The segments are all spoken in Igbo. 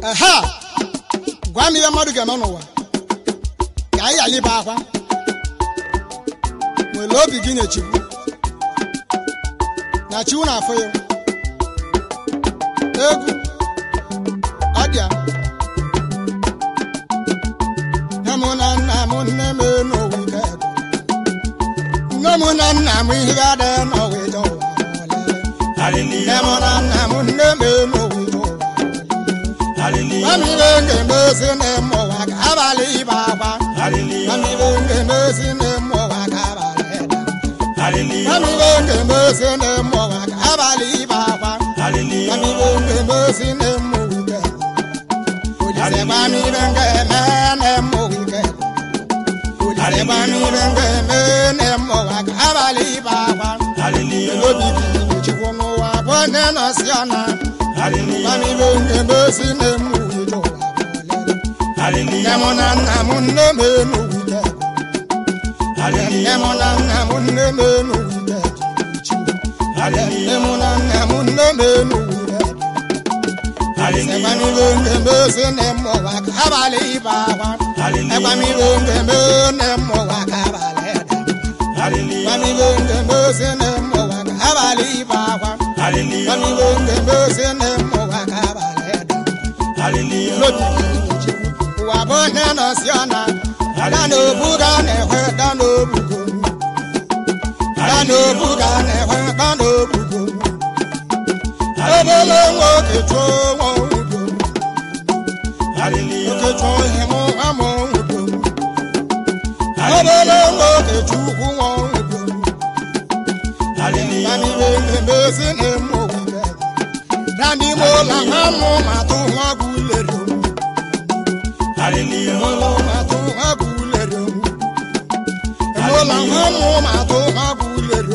ehe gwa m ihe mmadụ ga-eme n'ụwa ka anyị ghara ịba akwa nwere obi gị nye chikwu na chiwu na-afụ ya egwu ọ dị ya nne m na nna m nne m n'ụwa ike nne m na nna m ihe ga-adị n'ụwa ije ụwa nne m na nna m nne m n'ụwa ije ụwa Mamibe ngemezi n'ime ụwa ka abalị ịba akwa. Mamibe ngemezi n'ime ụwa ka abalị ịda. Mamibe ngemezi n'ime ụwa ka abalị ịba akwa. Mamibe ngemezi n'ime ụwa ike. Olise mamibe ngeme n'ime ụwa ike. Olise mamibe ngeme n'ime ụwa ka abalị ịba akwa. Elobi gị chukwu n'ụwa bụ onye nọsi ọna. Mamibe ngemezi n'ime ụwa ije ụwa. Nne m na nna m nne m enugwu ike. Nne m na nna m nne m enugwu ike. Nne m na nna m nne m enugwu ike. Ekwamibe ngemezi n'ime ụwa ka abalị ịba akwa. Ekwamibe ngemezi n'ime ụwa ka abalị ịda. Ekwamibe ngemezi n'ime ụwa ka abalị ịba akwa. Ekwamibe ngemezi n'ime ụwa ka abalị ịda. N'obi gị ụwa bụ onye nọsi ọna da n'obu ga na-ehwe da n'obugo da n'obu ga na-ehwe da n'obugo obele nwoke chụọ nwa udo nwoke chụọ ihe mụ amụ udo obele nwoke chukwu nwa udo Mamibe ngemezi na-eme ogbube da n'ime ụlọ ha mụ ma tụ nwa gụlere ụlọ ma tụ nwa gụlere ụlọ ha mụ ma tụ nwa gụlere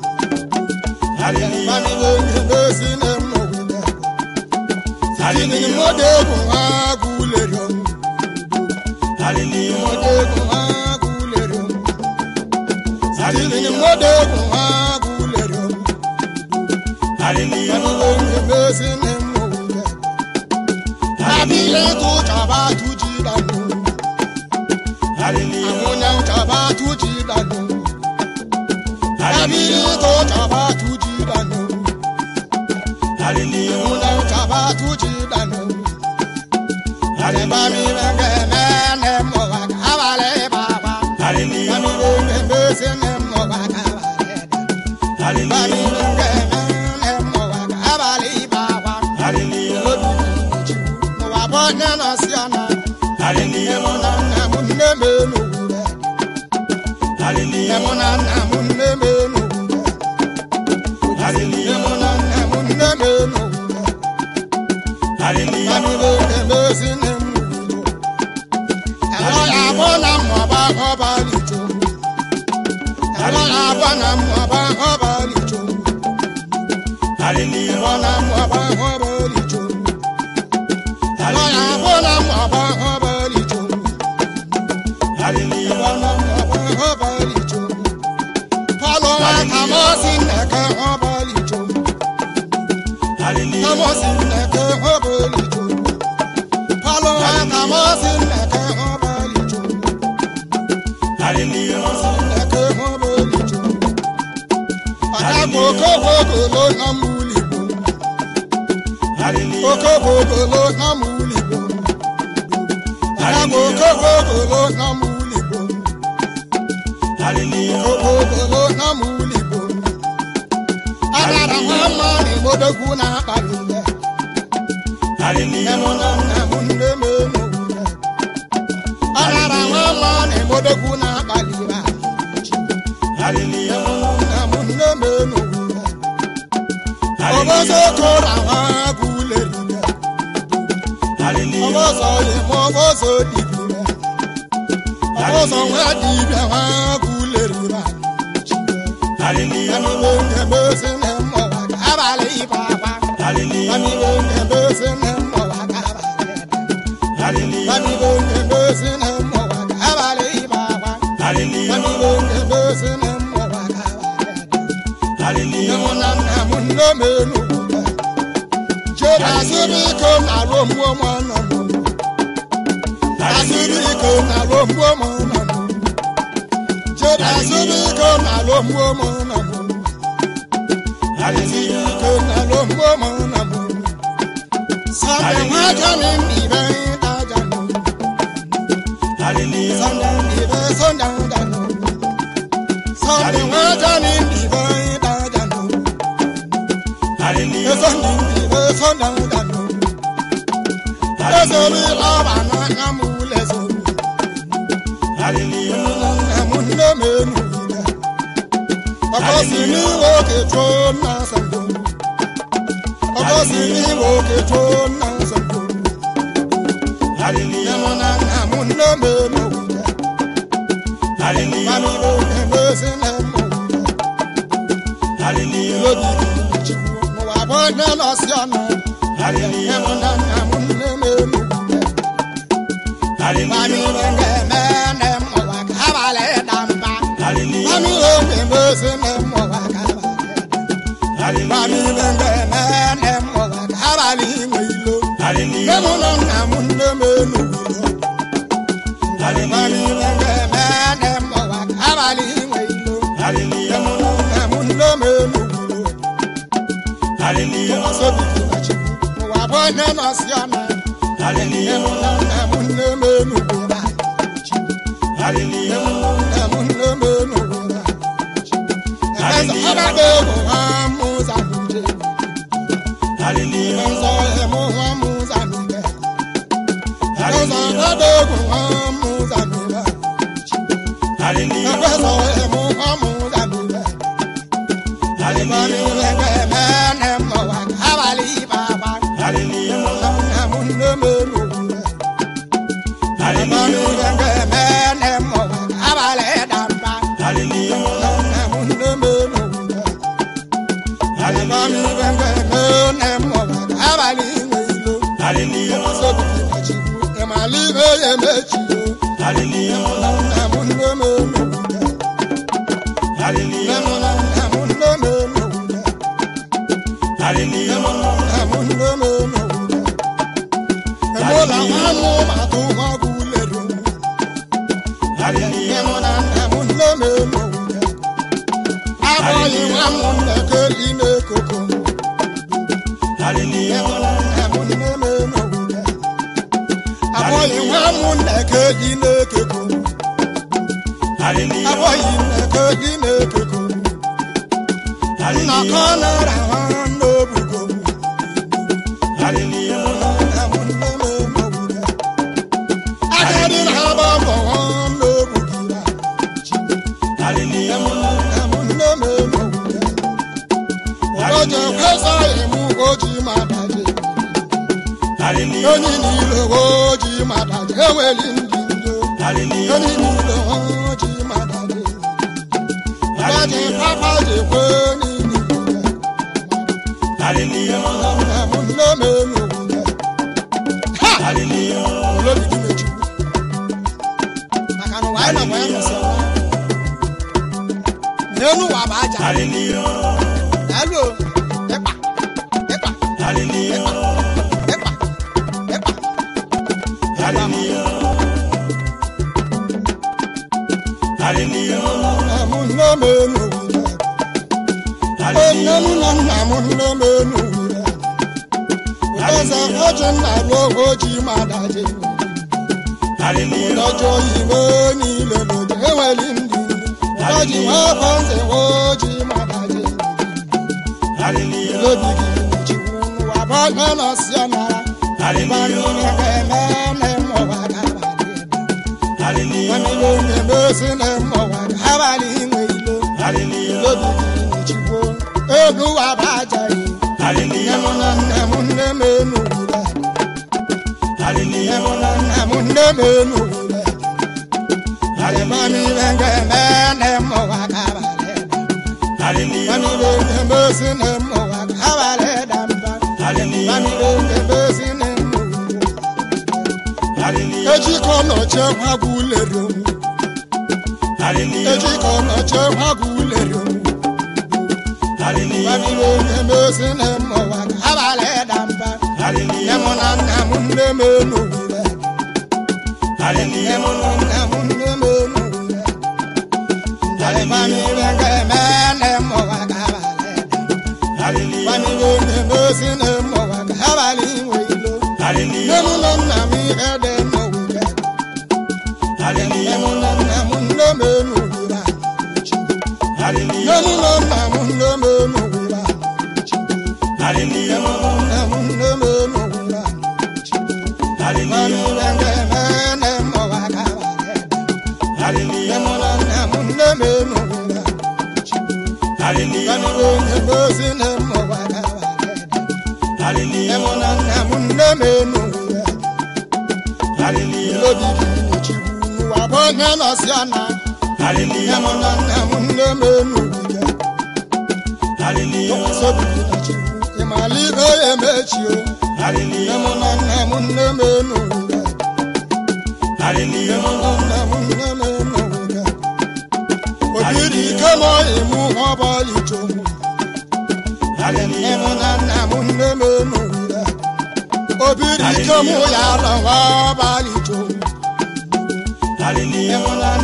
Mamibe ngemezi na-eme ogbube Sitini mode egwu ha gụlere mode egwu ha gụlere Sitini mode egwu ha gụlere Mamibe ngemezi na-eme ogbube Abile tu chaba tu ji danu Amunya chaba tu ji danu Abile tu chaba tu ji danu Amunya chaba tu ji danu Areba mi benge mene mo wa kabale baba Mami benge mese ne mo wa kabale Mami benge mene mo wa kabale baba Mo wa bonye no siana Nne mo na nna mo nne me no wure Nne mo na nna mo nne me no wure Nne mo na nna mo nne me no wure Mami benge mese ne mo wure Elo ya bona mo ba ho ba li jo Elo ya bona mo ba ho ba li jo Bona mo ba ho ba li jo Elo ya bona mo ba ho ba li jo Bona mo ba ho ba li jo Palo wa kamosi neke ho ba li jo Kamosi neke ho ba li jo Palo wa kamosi neke ho ba li jo Neke ho ba li jo Adagbo kogo lo na muli bo Okogo lo na muli bo Adagbo kogo lo na muli bo Okogo lo na muli bo Adara mama ni modogwu na akpali nne Nemo na nna m nne m enu Adara mama ni modogwu na akpali ba Nemo na nna m nne m enu Ogozo kora ha guleri Ogozo ye mo ogozo dibire Ogozo nwa dibia ha guleri ba Nemo nge mezi ne mo wa kabale iba ba Mami bonge mezi ne mo wa kabale Mami bonge mezi ne mo wa kabale iba ba Mami bonge mezi ne mo wa kabale Nemo na nna m nne m enu Jeda si asịrị iko na-alụ mgbuo m ọnụ m asịrị iko na-alụ mgbuo m ọnụ m jede asịrị iko na-alụ mgbuo m ọnụ m asịrị iko na-alụ mgbuo m ọnụ m sọnde nwaja mi mbibe daja m sọnde mbibe sọnde daja m sọnde nwaja mi mbibe daja m sọnde mbibe sọnde daja m ezori lọba n'anya m lezori nna m nne m enu ile ọkọsi n'iwe oke chụọ nna sando ọkọsi n'iwe oke chụọ nna sando nyemụ na nna m nne m enu ile mamiro na-emezi na mmụ ile obi chukwu n'ụwa bụ onye nọsi ọnụ nyemụ na nna m nne m enu ile mamiro na-eme na mmụwa ka abalị ịda mba mamiro na-emezi na mmụwa ka abalị mamiro na-eme na mmụwa ka abalị inwe ilo nyemụ na nna m nne m enu ile mamiro na-eme na mmụwa ka abalị inwe ilo nyemụ na nna m nne m enu ile ọsọbi na chukwu n'ụwa bụ onye nọsi ọnụ nyemụ na nna m nne m enu ile abụghị nwa m nneke gị na-ekeko abụghị nneke gị na-ekeko nnọkọ nara ha n'obugo agadi na ha bụ ọgọ ha n'obugo ụbọchị kwesa emu oji madaji onye niile oji madaji enweli ndị ndo onye niile oji madaji ụbọchị papa ji kwe niile nna m nne m elu ha olobi dị mechukwu maka na ụwa anyị nọ bụ ya nọsị ọma n'elu ụwa bụ aja Daalụ o. ịkpa ịkpa ịkpa ịkpa ịkpa nna m nne m elu were nne m na nna m nne m elu were ụdọza oji nna ruo oji madaji ụdọjọ oyibo niile n'oji enweli ndị ụdọji nwa afọ nze oji madaji obi gị chukwu n'ụwa bụ onye nọsi ọnara ịbanye onye ga-eme na mmụwa ga-abalị Mamilo na-emesi na mmụwa ga-abalị inwe ilo obi gị chukwu elu ụwa bụ ajaghị nne m na nna m nne m enu wule nne m na nna m nne m enu wule Mamilo ga-eme na mmụwa ga-abalị Mamilo na-emesi na mmụwa ga-abalị da mba Mamilo na-emesi na mmụwa ejikọ nọchie gwagwu ulere onwu ejikọ nọchie gwagwu ulere onwu Mamilo na-emesi na mmụwa ga-abalị da mba nne m enu wire Hallelujah. nne m nọ nna m nne m enu wire njalịbamire ga-eme nne m ụwa ga-abalị Hallelujah. bamire nne m ozi nne m ụwa ga-abalị inwe ilo nne Hallelujah. m nọ nna m ihe dị m wire nne Hallelujah. m nọ nna m nne m enu wire nne Hallelujah. m nọ nna m nne m enu wire Hallelujah. nne m nne m enu wire Hallelujah. Hallelujah. Hallelujah. Hallelujah. Hallelujah. Hallelujah. Hallelujah. Hallelujah. Hallelujah. Obiri ike ma ịmụ ọbọlị chọmụ Hallelujah. obiri ike mụ ya lọwa ọbalị chọmụ Hallelujah.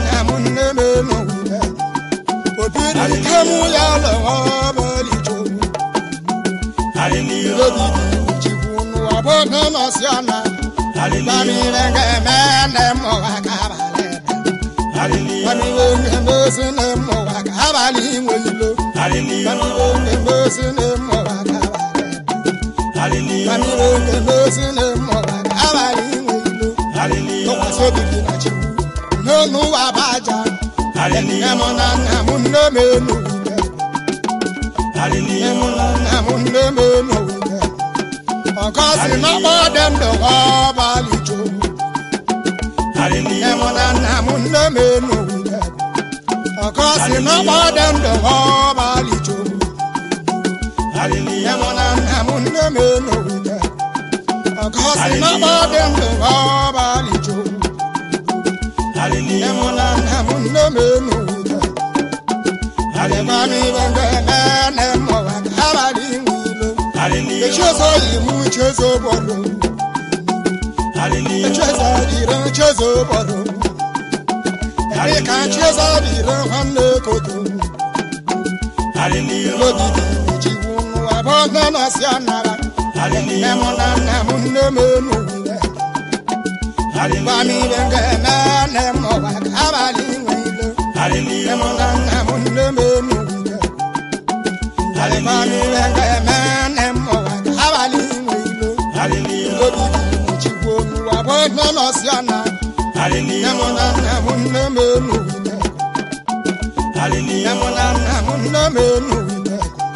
obiri ike mụ ya lọwa ọbalị chọmụ Hallelujah. obidi chikwu n'ụwa bụ nne nọsi ọna Hallelujah. bamire ga-eme nne m ụwa ka abalị Hallelujah. bamire ga-emesi nne m ụwa ka abalị inwe ilo Hallelujah. bamire ga-emesi nne m ụwa ka abalị Hallelujah. bamire ga-emesi nne m ụwa ka abalị inwe ilo Hallelujah. tụkwasị obi gị na chikwu n'onu ụwa bụ aja nne Hallelujah. m na nna m nne m enu nne Hallelujah. m na nna m nne m enu nne ọkọsi n'ọkpọ dị ndụ ọbalị chọmụ nne Hallelujah. m na nna m nne m enu nne ọkọsi n'ọkpọ dị ndụ ọbalị chọmụ nne Hallelujah. m na nna m nne m enu nne ọkọsi n'ọkpọ dị ndụ ọbalị chọmụ nne Hallelujah. m na nna m nne m enu nne Hallelujah. Adịgbamibe ga-eme nne m ụwa ka abalị inwe ilo Hallelujah. echezo yi mụ chezo obodo Hallelujah. echezo dịrị chezo obodo ebe ka chezo dịrị nwanne koto Hallelujah. n'ogidi ejigbu n'ụwa bụ nne nọsi anara nne Hallelujah. m na nna m nne m enu nne Hallelujah. gbamibe ga-eme nne m ụwa ka abalị inwe ilo nne m Hallelujah. na nna m nne m enu nne gbamibe ga-eme nne m ụwa ka abalị inwe ilo Hallelujah. obidi ejigbu n'ụwa bụ nne nọsi anara nne Hallelujah. m na nna m nne m enu nne nne Hallelujah. m na nna m nne m enu nne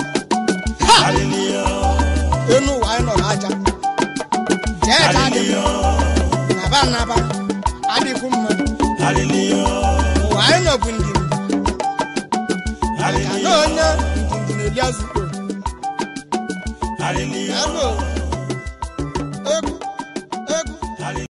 Hallelujah. enu ụwa anyị nọ n'aja jee ka adị mma Hallelujah. naba naba adịkwu mma Hallelujah. ụwa anyị nọ bụ ndidi ka na Hallelujah. onye ndidi na-eli azụ Hallelujah. ya nụ